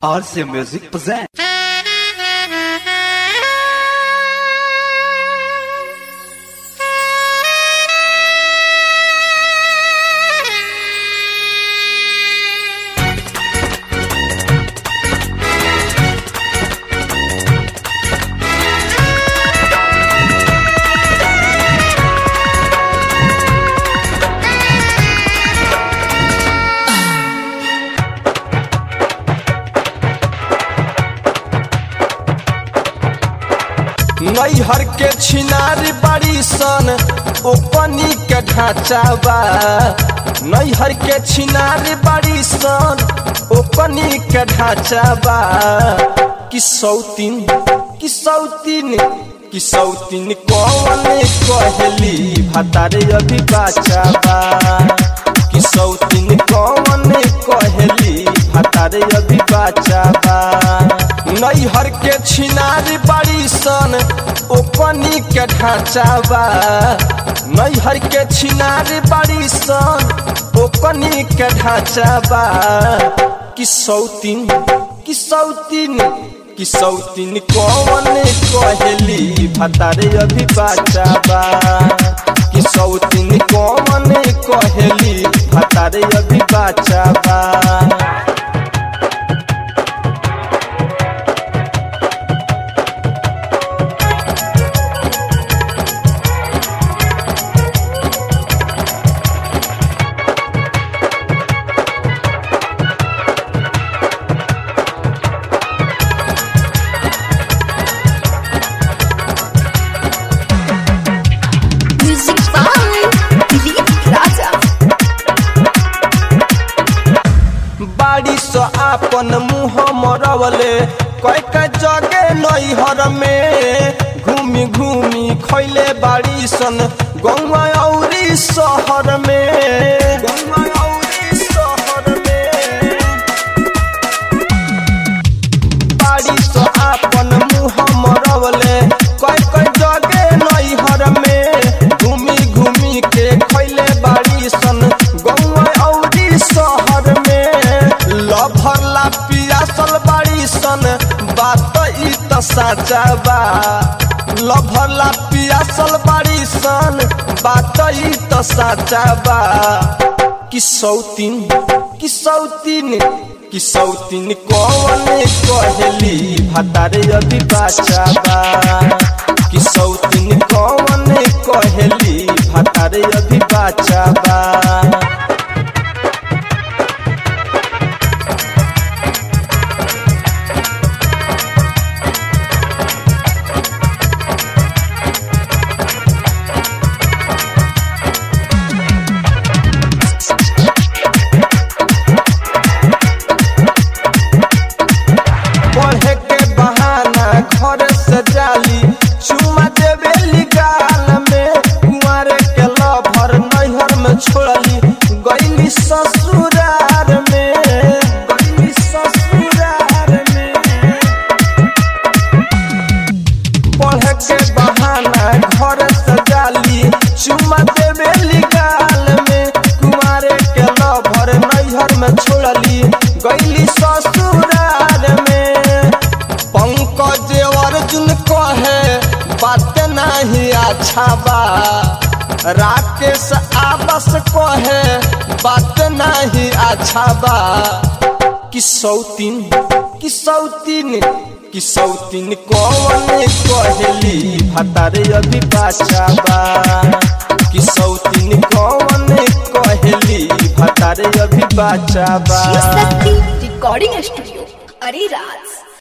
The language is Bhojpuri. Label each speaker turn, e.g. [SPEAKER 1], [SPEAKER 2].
[SPEAKER 1] RC Music presents.
[SPEAKER 2] नैहर के छिनारी बड़ी सन ओपनी के ढांचा बा नैहर के छिनारी बड़ी सन ओपनी के ढांचा बा कि सौतीन कि सौतीन कि सौतीन कौन कहली भतारे अभी बाचा बा कि सौतीन कौन कहली भतारे अभी बाचा बा नैहर के छिनारी बड़ी सन ओपनी के ढांचा बा नैहर के छिनारी बड़ी सन ओपनी के ढांचा बा कि सौतीन कि सौतीन कि सौतीन कौन कहली भतारे अभी बाचा बा कि सौतीन कौन कहली भतारे अभी बाचा बा
[SPEAKER 3] Music by Dilip Raja.
[SPEAKER 2] बाड़ी सो आपन मुँह मरवले कई कई जगे नैहर में घूमी घूमी खैले बाड़ी सन गौवा औरी शहर में गौवा औरी शहर में बाड़ी सो आपन मुँह मरवले कई कई जगे नैहर में घूमी घूमी के खैले बाड़ी सन गौवा औरी शहर में लभर ला पियासल बाड़ी सन बात ई त साचा बा लभर ला पियासल बाड़ी सन बात ई त साचा बा कि सौतीन कि सौतीन कि सौतीन कौन कहली भतारे अभी बाचा बा कि सौतीन कौन कहली भतारे अभी बाचा बा पढ़े के बहाना घर से जाली चुमा देवेली गाल में कुंवारे के लभर नैहर में छोड़ली गईली ससुरार में गईली ससुरार में पढ़े के बहाना घर से जाली चुमा देवेली गाल में कुंवारे के लभर नैहर में छोड़ली गईली ससुरार में पंकज अर्जुन कहे बात नहीं अच्छा बा राकेश आबस कहे बात नहीं अच्छा बा कि सौतीन कि सौतीन कि सौतीन कौन कहली भतारे अभी बाचा बा कि सौतीन कौन कहली भतारे अभी बाचा बा
[SPEAKER 3] Shakti Recording Studio. Ariraj.